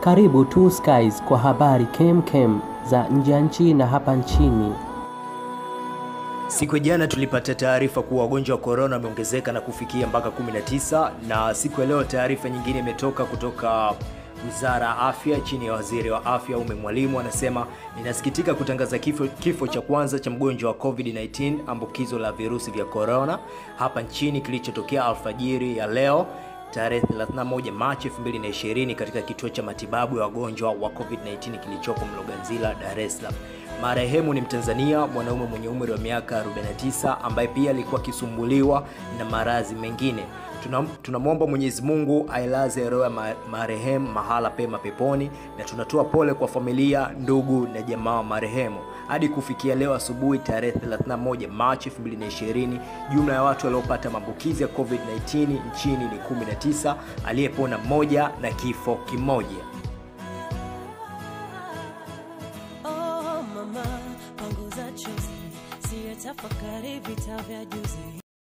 Karibu Two Skies kwa habari kem kem za nje ya nchi na hapa nchini. Siku ya jana tulipata taarifa kuwa wagonjwa wa korona wameongezeka na kufikia mpaka 19 na siku ya leo taarifa nyingine imetoka kutoka Wizara ya Afya chini ya Waziri wa Afya Ummy Mwalimu anasema, ninasikitika kutangaza kifo, kifo cha kwanza cha mgonjwa wa COVID-19 ambukizo la virusi vya korona hapa nchini kilichotokea alfajiri ya leo tarehe 31 Machi 2020 katika kituo cha matibabu ya wagonjwa wa COVID-19 kilichopo Mloganzila, Dar es Salaam. Marehemu ni Mtanzania mwanaume mwenye umri wa miaka 49 ambaye pia alikuwa akisumbuliwa na maradhi mengine. Tunamwomba Mwenyezi Mungu ailaze roho ya marehemu mahala pema peponi, na tunatoa pole kwa familia, ndugu na jamaa wa marehemu. Hadi kufikia leo asubuhi tarehe 31 Machi 2020, jumla ya watu waliopata maambukizi ya COVID-19 nchini ni 19, aliyepona mmoja na kifo kimoja. Oh mama, panguza chozi, siye tafakari vita vya juzi.